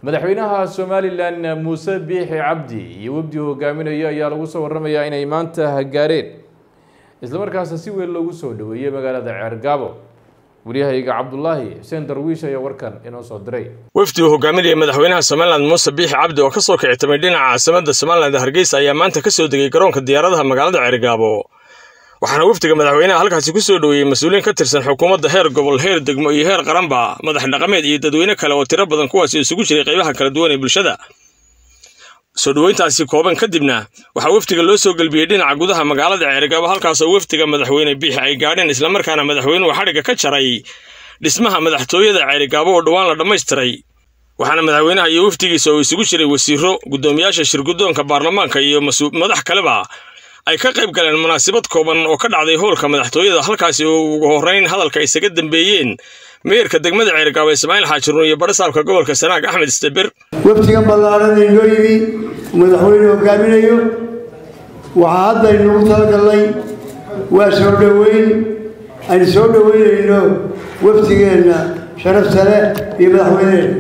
madaxweynaha somalilan muuse biixi cabdi iyo wafdi hogaaminayo ayaa lagu soo waramayaa inay maanta gaareen islamarkaasna si weyn loogu soo dhaweeyey magaalada ceergaabo waryahayga cabdulaahi xuseen darwiish ayaa warkan inoo soo diray wafdi uu hogaaminaya madaxweynaha somalilan muuse biixi cabdi oo ka soo kicitamay dhinaca caasimada somalilan hargeysa ayaa maanta ka soo degay garoonka diyaaradaha magaalada ceergaabo waxaana wafdiga madaxweynaha halkaasi ku soo dhoweeyey mas-uuliyiin ka tirsan xukuumadda heer gobol heer degmo iyo heer qaranba madax dhaqameed iyo dadweyne kale oo tiro badan kuwaasi isugu jiray qaybaha kala duwan ee bulshada soo dhoweyntaasi kooban kadibna waxaa wafdiga loo soo gelbiyey dhinaca gudaha magaalada ceergaabo halkaasoo wafdiga madaxweyne biixi ay gaadheen islamarkaana madaxweynuhu xadhigga ka jaray dhismaha madaxtooyada ceerigaabo oo dhowaan la dhammaystiray waxaana madaxweynaha iyo wafdigiisa oo isugu jiray wasiiro guddoomiyaasha shirguddoonka baarlamaanka iyo madax kaleba ay ka qayb galeen munaasabad kooban oo ka dhacday howlka madaxtooyada halkaasi oo ugu horreyn hadalka isaga dambeeyeen meerka degmada ceergaabo ismaaciil xaajiruun iyo badhasaabka gobolka sanaag axmed isteber waftigan ballaaran inoo yimi madaxweyne hogaaminayo waxaa hadda aynugu talagalnay waa soo dhoweyn aynu soo dhoweynayno waftigeenna sharafta leh iyo madaxweyneheenna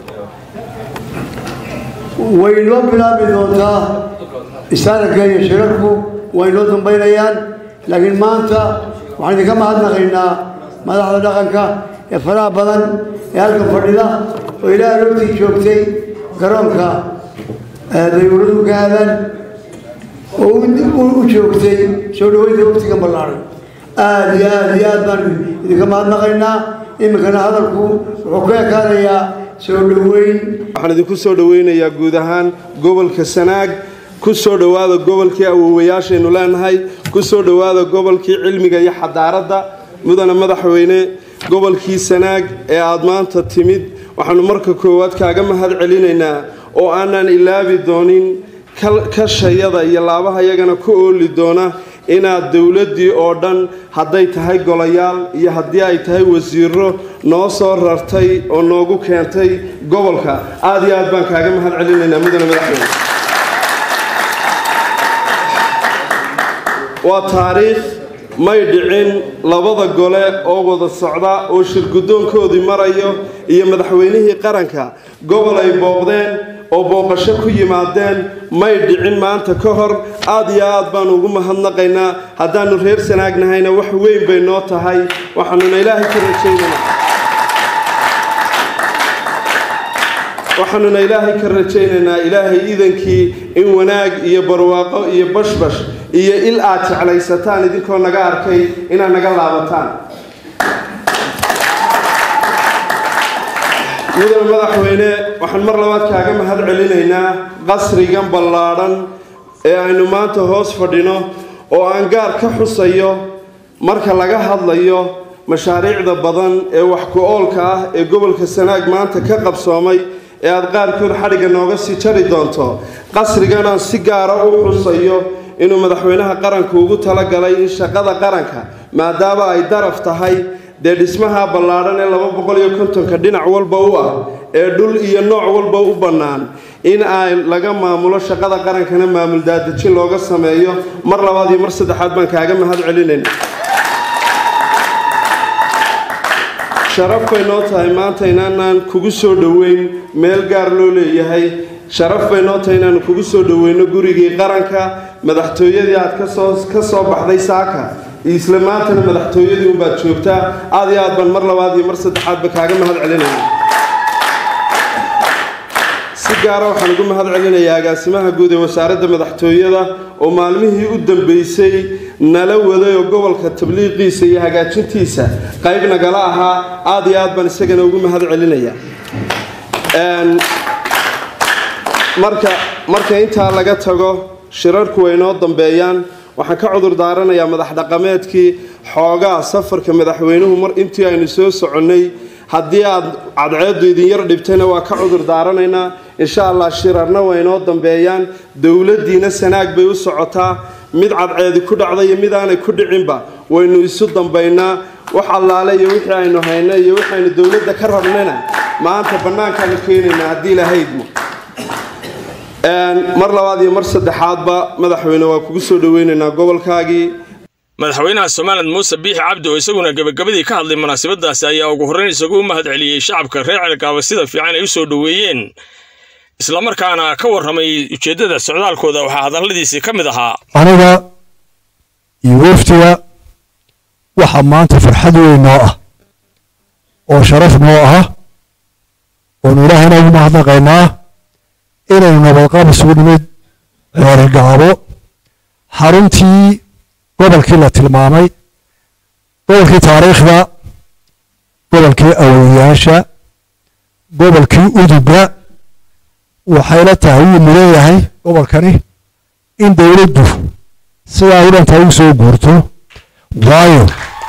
way noo bilaabi doontaa istaaranka iyo shirarku way noo dambaynayaan laakiin maanta waxaan idinka mahadnaqaynaa madaxda dhaqanka ee faraha badan ee halka fadhida oo ilaaha logtii joogtay garoonka dayuuradu ka aadaan oo u joogtay soo dhaweynta waftigan ballaaran aada iyo aada iyo aad baan idinka mahadnaqaynaa iminkana hadalku wuxuu ka ekaanayaa soo dhoweyn waxaan idinku soo dhoweynayaa guud ahaan gobolka sanaag ku soo dhowaada gobolkii awoowayaashaynu leenahay ku soo dhowaada gobolkii cilmiga iyo xadaaradda mudana madaxweyne gobolkii sanaag ee aada maanta timid waxaanu marka koowaad kaaga mahad celinaynaa oo aanan ilaabi doonin kashayada iyo laabaha yagana ku ooli doona inaad dowladdii oo dhan hadday tahay golayaal iyo haddii ay tahay wasiiro noo soo rartay oo noogu keentay gobolka aada iyo aad baan kaaga mahad celinaynaa mudane madaxweyne waa taariikh may dhicin labada gole oo wada socda oo shirguddoonkoodii marayo iyo madaxweynihii qaranka gobol ay booqdeen oo booqasho ku yimaadeen may dhicin maanta ka hor aada iyo aad baanu ugu mahadnaqaynaa haddaannu reer sanaagnahayna wax weyn bay noo tahay waxaanuna ilaahay ka rajaynaynaa waxaanuna ilaahay ka rajaynaynaa ilaahay iidankii in wanaag iyo barwaaqo iyo bashbash iyo il aad jeclaysataan idinkoo naga arkay inaad naga laabataan mudane madaxweyne waxaan mar labaad kaaga mahad celinaynaa qasrigan ballaadhan ee aynu maanta hoos fadhino oo aan gaar ka xusayo marka laga hadlayo mashaariicda badan ee wax ku-oolka ah ee gobolka sanaag maanta ka qabsoomay ee aada qaarkood xadhigga nooga sii jari doonto qasrigan aan si gaara u xusayo inuu madaxweynaha qaranku ugu talagalay in shaqada qaranka maadaama ay daraf tahay dee dhismaha ballaadhan ee laba boqol iyo kontonka dhinac walba u ah ee dhul iyo nooc walba u bannaan in ay laga maamulo shaqada qarankana maamul daadejin looga sameeyo mar labaad iyo mar saddexaad baan kaaga mahad celinayna sharaf bay noo tahay maanta inaanaan kugu soo dhoweyn meel gaar loo leeyahay sharaf bay noo tahay inaanu kugu soo dhoweyno gurigii qaranka madaxtooyadii aad kasoo ka soo baxday saaka isla maantana madaxtooyadii unbaad joogtaa aada iyo aad baan mar labaad iyo mar saddexaadba kaaga mahad celinayna si gaara waxaan ugu mahad celinayaa agaasimaha guud ee wasaaradda madaxtooyada oo maalmihii u dambeysay nala waday oo gobolka tabliiqiisa iyo hagaajintiisa qayb nagala ahaa aada iyo aad baan isagana ugu mahad celinayaa marka marka intaa laga tago shirarku way noo dambeeyaan waxaan ka cudur daaranayaa madax dhaqameedkii xoogaa safarka madaxweynuhu mar intii aynu soo soconnay haddii aad cadceeddu idin yar dhibtayna waa ka cudur daaranaynaa insha allah shirarna way noo dambeeyaan dowladdiina sanaag bay u socotaa mid cadceedi ku dhacda iyo mid aanay ku dhicinba waynu isu dambaynaa wax allaale iyo wixii aynu hayno iyo waxaynu dowladda ka rabnayna maanta bannaankaanu keenaynaa haddii lahaydmo mar labaad iyo mar saddexaadba madaxweyne waa kugu soo dhoweynaynaa gobolkaagii madaxweynaha somalilan muuse biixi cabdi oo isaguna gebagabadii ka hadlay munaasabadaasi ayaa ugu horrayn isagu u mahad celiyey shacabka reer cergaabo sida fiican ay u soo dhoweeyeen islamarkaana ka warramay ujeeddada socdaalkooda waxaa hadalladiisii ka mid ahaa aniga iyo waftiga waxaa maanta farxad weyn noo ah oo sharaf noo ah oonu ilaahayna ugu mahadnaqaynaa inaynu nabadqab isugu nimid ceerigaabo xaruntii gobolkii la tilmaamay gobolkii taariikhda gobolkii awowayaasha gobolkii uduga waxayla tahay wuu mudan yahay gobolkani in dowladdu sidaa u dhantaa u soo guurto waayo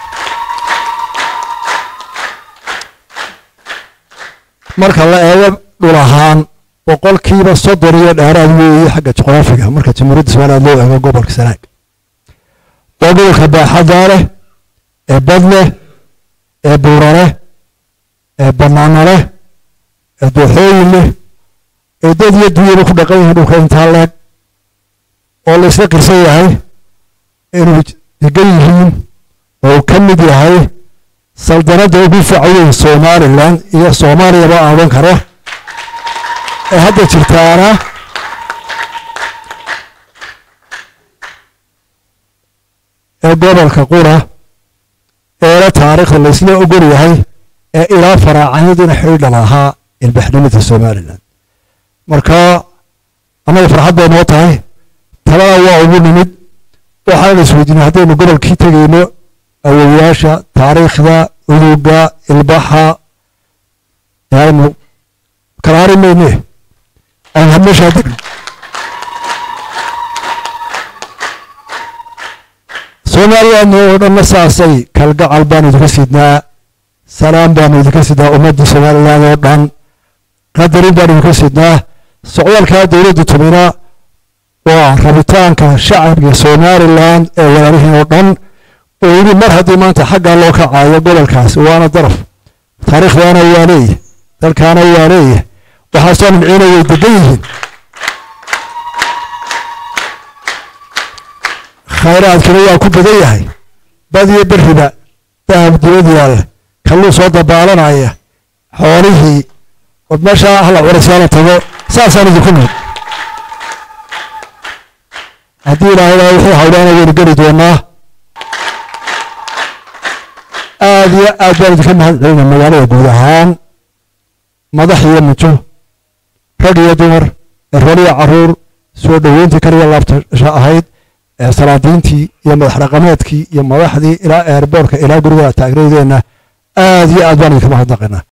marka la eego dhul ahaan boqolkiiba soddon iyo dheeraad weeye xagga juqraafiga marka jamhuuriyadda somaliland loo eego gobolka sanaag waa gobolka baaxaddaa leh ee bad leh ee buura leh ee bannaano leh ee dooxooyin leh ee dad iyo dunyaba ku dhaqan yihiin dhulka intaa leeg oo la isla qirsan yahay inuu degan yihiin oo uu ka mid yahay saldanadda ugu facaweyn somalilan iyo soomaaliyaba aan odhan karo ee hadda jirtaana ee gobolka qura eela taariikhda la isla ogol yahay ee ilaa faraacanyadina xidhiidha lahaa ilbaxnimada somalilan marka annaga farxad bay noo tahay talada waa ugu nimid waxaan isweydiinay haddaynu gobolkii tegayno awowayaasha taariikhda uduga ilbaxa aynu kala hari mayne aan hadmeeshaa degno soomaaliyaadna oo dhanna saasay kalgacal baanu idinka sidnaa salaam baanu idinka sidnaa ummadda somaliland oo dhan qadarin baanu idinka sidnaa socdaalkaa dowladda tumina waa rabitaanka shacabka somalilan ee walaalihiin oo dhan oo yidhi mar haddii maanta xaggaa loo kacayo gobolkaas waana daraf taariikhdaana waa leeyahy dalkaana waa leeyahy waxaasoo nimciina way degan yihiin khayraadkina waa ku badan yahay bad iyo beriba dahab dibad yaalla kalluu soo dabaalanaya xoolihii od meeshaa ahla curasyaala tago saasaan idinku nimid haddii ilaahaydaa wixii hawlaana waynu geli doonaa aad iyo aad baan idinka mahad celina magaalada guud ahaan madax iyo mujo rag iyo dumar erool iyo caruur soo dhoweyntii kaliya laabtasha ahayd ee salaadiintii iyo madax dhaqameedkii iyo madaxdii ilaa eerboorka ilaa guriga taagnaydeenna aad iyo aad baan idinka mahadnaqaynaa